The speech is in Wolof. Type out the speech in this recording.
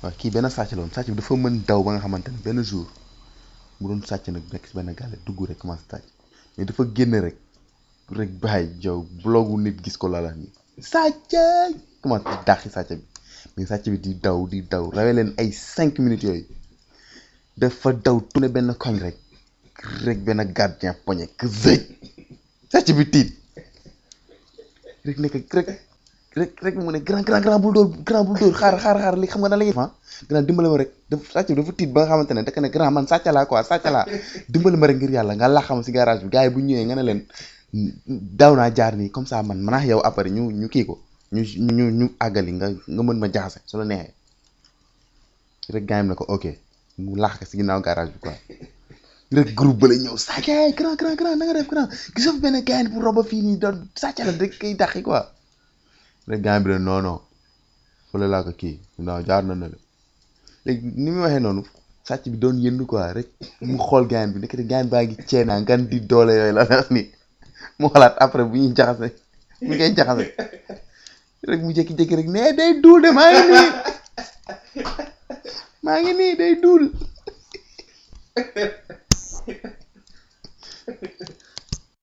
waaw kii benn sàcc la woon sàcc bi dafa mën daw ba nga xamante ne benn jour mu doon sàcc nag nekk si benn gàlle dugg rek commencé sàcc mais dafa génn rek rek bàyyi jaw blogu nit gis ko lala ni sàcc commencé di dàqi sàcc bi mais sàcc bi di daw di daw rawee leen ay cinq minutes yooyu dafa daw tourné benn koñ rek rek benn gardien poñe que zëj sàcc bi tiit rek nekk rek rek rek mu ne grand grand grand bul dóor grand bul dóor xaar xaar xaar li xam nga nan la ñuy def grand dimbale ma rek dafa sàcc bi dafa tiit ba nga xamante ne daka ne grand man sàcc laa quoi sàcc laa dimbale ma rek ngir yàlla nga laxam si garage bi gars yi bu ñëwee nga ne leen daw naa jaar nii comme ça man manaax yow après ñu ñu kii ko ñu ñu ñu àggali nga nga mën ma jaxase su la neexee rek gars yi ne ko ok mu lax ko si ginnaaw garage bi quoi rek groupe ba la ñëw sàcc grand grand grand na nga def grand gisoo fi benn gars bu roba fii nii doon sàcc la rek kay dàqi quoi rek gars bi ne non non fële laa ko kii non jaar na ne la léegi ni muy waxee noonu sàcc bi doon yëndu quoi rek mu xool gars bi nekk gars baa ngi ceenaa ngan di doole yooyu la wax ni mu xalaat après bu ñuy jaxase bu ngay jaxase rek mu jékki-jékki rek nee day duul de maa ngi nii maa ngi nii day duul